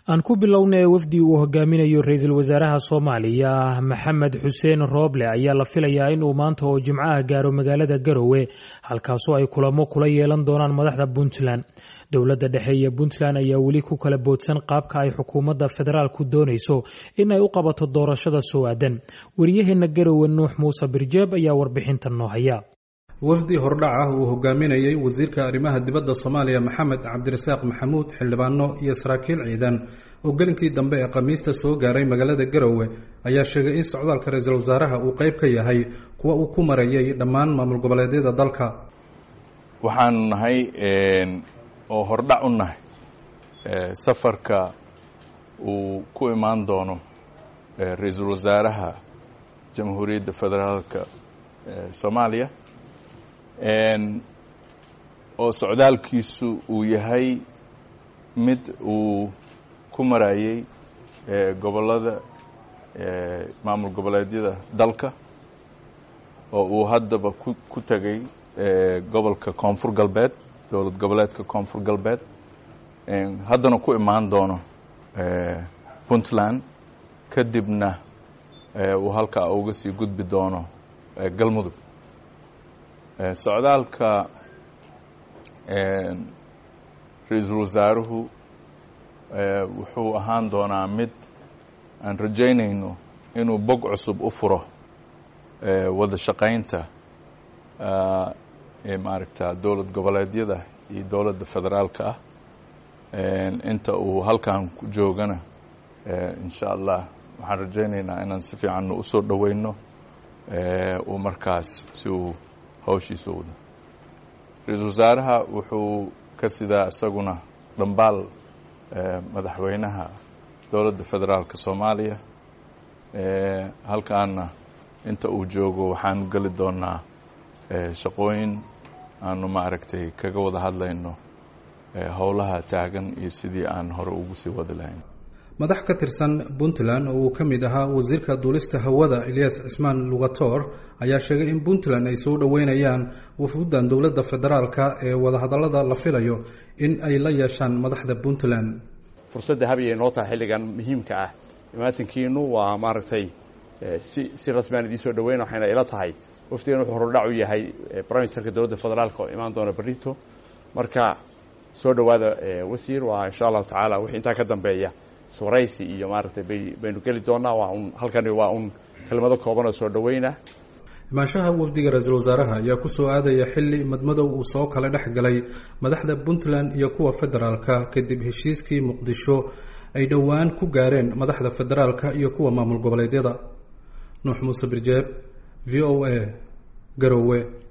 aan ku bilownay wafdi uu hogaaminayo ra-iisul wasaaraha soomaaliya maxamed xuseen rooble ayaa la filayaa inuu maanta oo jimcaha gaaro magaalada garowe halkaasoo ay kulamo kula yeelan doonaan madaxda puntland dowladda dhexe iyo puntland ayaa weli ku kala boodsan qaabka ay xukuumadda federaalku doonayso in ay u qabato doorashada soo aadan wariyaheena garowe nuux muuse birjeeb ayaa warbixintan noo haya wafdi hordhac ah uu hogaaminayey wasiirka arrimaha dibadda soomaaliya maxamed cabdirasaaq maxamuud xildhibaano iyo saraakiil ciidan oo gelinkii dambe ee khamiista soo gaaray magaalada garowe ayaa sheegay in socdaalka ra-iisul wasaaraha uu qeyb ka yahay kuwa uu ku marayay dhammaan maamul goboleedyada dalka waxaanu nahay oo hordhac u nahay safarka uu ku imaan doono ra-iisul wasaaraha jamhuuriyadda federaalka soomaaliya oo socdaalkiisu uu yahay mid uu ku marayay gobollada maamul goboleedyada dalka oo uu haddaba ku ku tegay gobolka koonfur galbeed dowlad goboleedka koonfur galbeed haddana ku imaan doono puntland kadibna uu halkaa uga sii gudbi doono galmudug socdaalka ra-iisul wasaaruhu wuxuu ahaan doonaa mid aan rajaynayno inuu bog cusub u furo wada shaqaynta maaragta dowlad goboleedyada iyo dowladda federaalka ah inta uu halkan ku joogana insha allah waxaan rajaynaynaa inaan si fiicanna usoo dhoweyno uu markaas si uu hawshiisa wada ra-iisul wasaaraha wuxuu ka sidaa isaguna dhambaal madaxweynaha dowladda federaalka soomaaliya halkaana inta uu joogo waxaanu geli doonaa shaqooyin aanu maaragtay kaga wada hadlayno howlaha taagan iyo sidii aan hore ugu sii wadi lahayn madax ka tirsan puntland oo uu ka mid ahaa wasiirka duulista hawada ilyas cismaan lugator ayaa sheegay in puntland ay soo dhoweynayaan wafuuddan dowladda federaalka ee wadahadallada la filayo in ay la yeeshaan madaxda puntland fursadda habyay noo tahay xilligan muhiimka ah imaatinkiinu waa maaragtay si si rasmiaan idiin soo dhaweyn waxayna ila tahay wafdigan wuxuu hordhac u yahay briministerka dowladda federaalka oo imaan doona berito marka soo dhowaada wasiir waa insha allahu tacaala wixii intaa ka dambeeya swaraysi iyo maaragtay bay baynu geli doonaa waa un halkani waa un kelmado kooban oo soo dhaweyna imaanshaha wafdiga ra-iisul wasaaraha ayaa kusoo aadaya xilli madmadow uu soo kala dhex galay madaxda puntland iyo kuwa federaalka kadib heshiiskii muqdisho ay dhowaan ku gaareen madaxda federaalka iyo kuwa maamul goboleedyada nuux muuse birjeeb v o a garowe